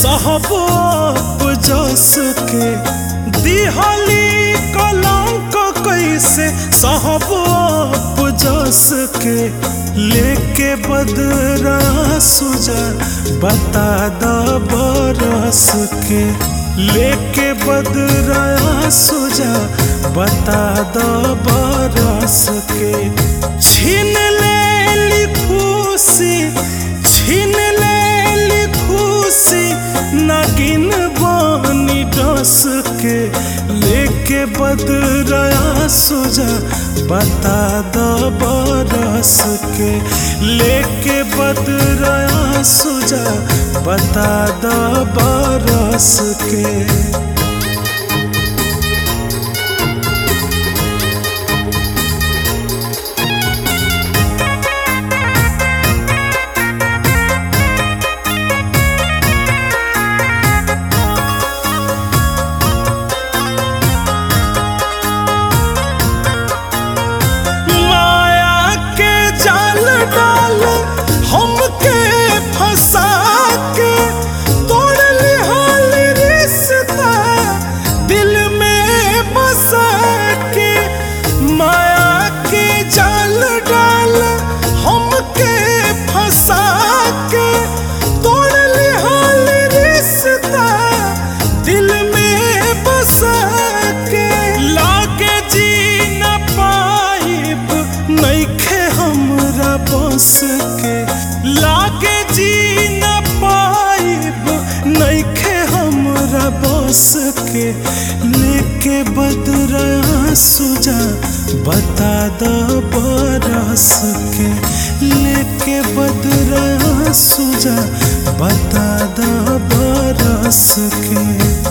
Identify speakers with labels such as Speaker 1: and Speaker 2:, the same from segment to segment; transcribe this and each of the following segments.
Speaker 1: सहबोप जस के दिहली कलंक कैसे सहबोप जस के लेके बदरा सुजा बता द बरस के लेके बदरा सुजा बता द बरस के छीन ले ली खुशी छीन ले ली खुशी नागिन बानी डस के लेके बदरा सुजा बता द बरस के लेके बदरा सुजा बता द बरस के माया के जाल डाल हमके फंसा के तोड़ लिहाल रिश्ता दिल में बसा के माया के जाल डाल हमके फंसा के तोड़ लिहाल रिश्ता दिल में बसा के लागे जी न पाइब नइखे हमरा बस के लागे जी न पाइब नइखे हमरा बस के लेके बदरा सुजा बता द बरस के लेके बदरा सुजा बता द बरस के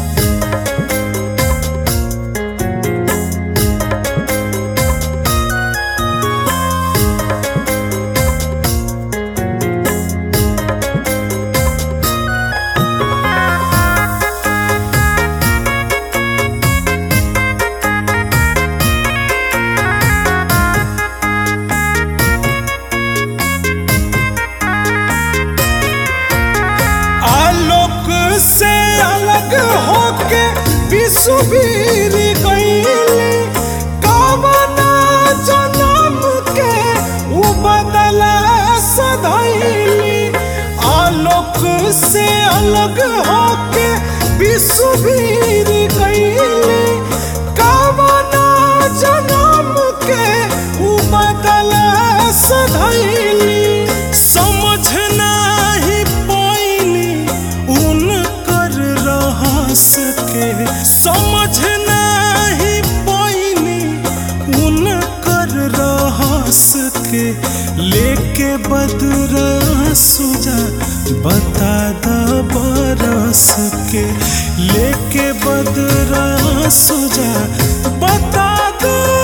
Speaker 1: आलोक से अलग होके विश्ववीर गईली कवना जन्म के उ बदला सधैली आलोक से अलग होके विश्ववीर गईली कवना जन्म के उ बदला सधैली समझ नाही पैनी उनकर रहस के समझ नाही पैनी उनकर रहस के लेके बदरा सुजा बता द बरस के लेके बदरा सुजा बता द